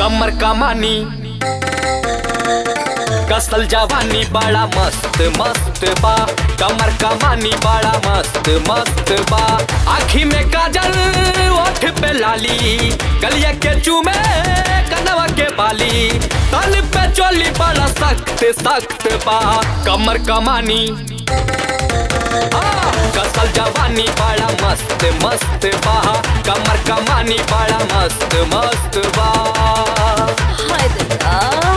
कमर कमानी कसल जवानी बड़ा मस्त मस्त बा कमर कमानी बड़ा मस्त मस्त बा आखी में काजल ओठ पे लाली गलिया के चूमे कनवा के बाली तन पे चोली बड़ा सख्त सख्त बा कमर कमानी हाँ, कसल जवानी बड़ा मस्त मस्त बा कमर कमानी बड़ा मस्त मस्त बा हाय दया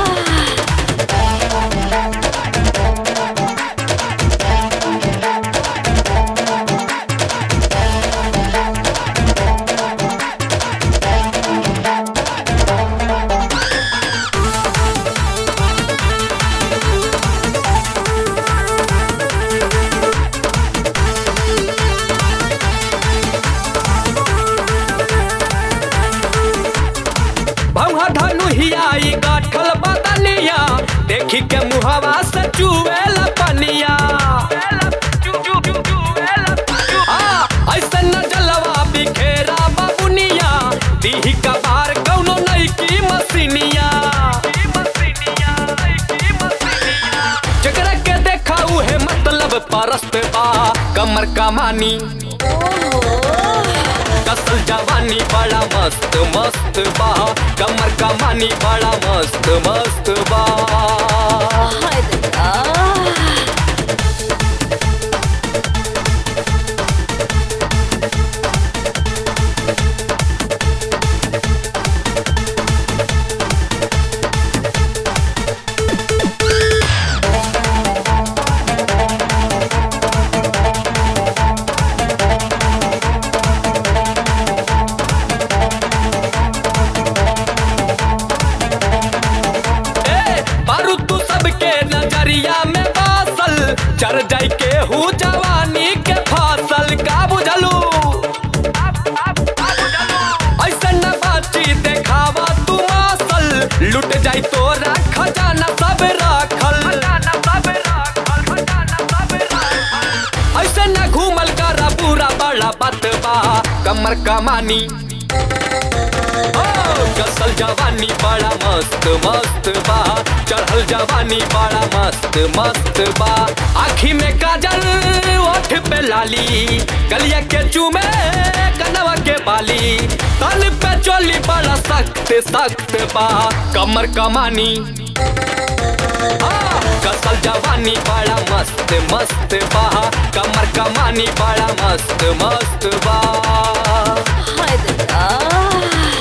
भौहा धनु हियाई गाठल बदलिया देखी के मुहवा से चुएल पनिया हाँ, ऐसे न जलवा बिखेरा बाबुनिया दीही का बार कौनो नई की मसीनिया जकरा के देखा उहे मतलब परस्त बा कमर कमानी कसल जवानी बड़ा मस्त मस्त बा कमर कमानी बड़ा मस्त मस्त बा हाय दया ए बारू तू सबके नजरिया में बासल चर जाई के हूँ जवानी के फसल का बुझलू ऐसे न बाची देखावा तू मासल लुट जाई तोरा खजाना सब राखल ऐसे न घूमल करा पूरा बड़ा बतबा कमर कमानी ओ, कसल जवानी बड़ा मस्त मस्त बा चढ़ल जवानी बड़ा मस्त मस्त बा आखी में काजल ओठ पे लाली गलिया के चूमे कनवा के बाली तन पे चोली बड़ा सख्त सख्त बा कमर कमानी हाँ, कसल जवानी बड़ा मस्त मस्त बा कमर कमानी बड़ा मस्त मस्त बा हाय दया